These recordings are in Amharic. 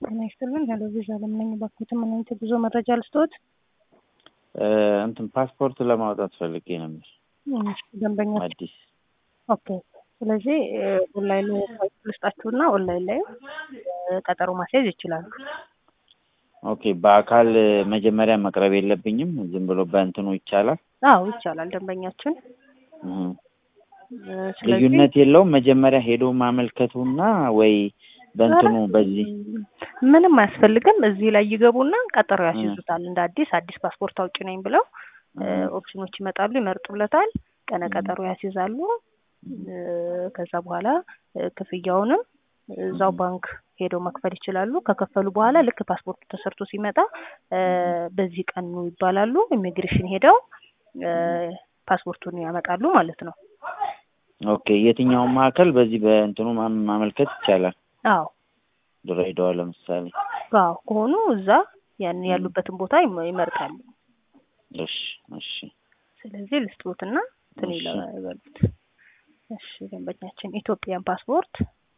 ጤና ይስጥልን። ሄሎ ቪዛ ለምነኝ ባኩት ምን አይነት ጉዞ መረጃ ልስጥዎት? እንትን ፓስፖርት ለማውጣት ፈልጌ ነበር እሺ፣ ደንበኛ አዲስ። ኦኬ። ስለዚህ ኦንላይን ላይ ሳይት ልስጣችሁና ኦንላይን ላይ ቀጠሮ ማስያዝ ይችላሉ። ኦኬ። በአካል መጀመሪያ መቅረብ የለብኝም? ዝም ብሎ በእንትኑ ይቻላል? አዎ ይቻላል። ደንበኛችን እህ። ስለዚህ ልዩነት የለውም? መጀመሪያ ሄዶ ማመልከቱና ወይ በእንትኑ በዚህ ምንም አያስፈልግም። እዚህ ላይ ይገቡና ቀጠሮ ያስይዙታል። እንደ አዲስ አዲስ ፓስፖርት አውጪ ነኝ ብለው ኦፕሽኖች ይመጣሉ፣ ይመርጡለታል፣ ቀነ ቀጠሮ ያስይዛሉ። ከዛ በኋላ ክፍያውንም እዛው ባንክ ሄደው መክፈል ይችላሉ። ከከፈሉ በኋላ ልክ ፓስፖርቱ ተሰርቶ ሲመጣ በዚህ ቀን ነው ይባላሉ። ኢሚግሬሽን ሄደው ፓስፖርቱን ያመጣሉ ማለት ነው። ኦኬ። የትኛውም ማዕከል በዚህ በእንትኑ ማም- ማመልከት ይቻላል? አዎ ድሬዳዋ ለምሳሌ። አዎ ከሆኑ እዛ ያን ያሉበትን ቦታ ይመ- ይመርጣሉ። እሺ፣ እሺ። ስለዚህ ልስጥዎትና እንትን እሺ። ይለ- ይበሉት። እሺ ደንበኛችን ኢትዮጵያን ፓስፖርት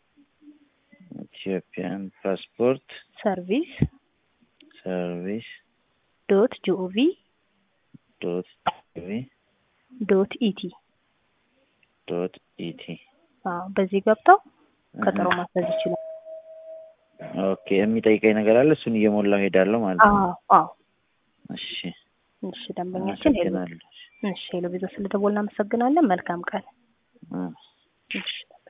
ኢትዮጵያን ፓስፖርት ሰርቪስ ሰርቪስ ዶት ጂኦቪ ዶት ቲቪ ዶት ኢቲ ዶት ኢቲ። አዎ በዚህ ገብተው ቀጠሮ ማስያዝ ይችላል። ኦኬ። የሚጠይቀኝ ነገር አለ፣ እሱን እየሞላው ሄዳለሁ ማለት ነው። አዎ አዎ እሺ፣ እሺ ደንበኛችን ሄሎ አመሰግናለሁ። እሺ ሄሎ ቪዛ ስለደወልን እናመሰግናለን። መልካም ቀን። እ እሺ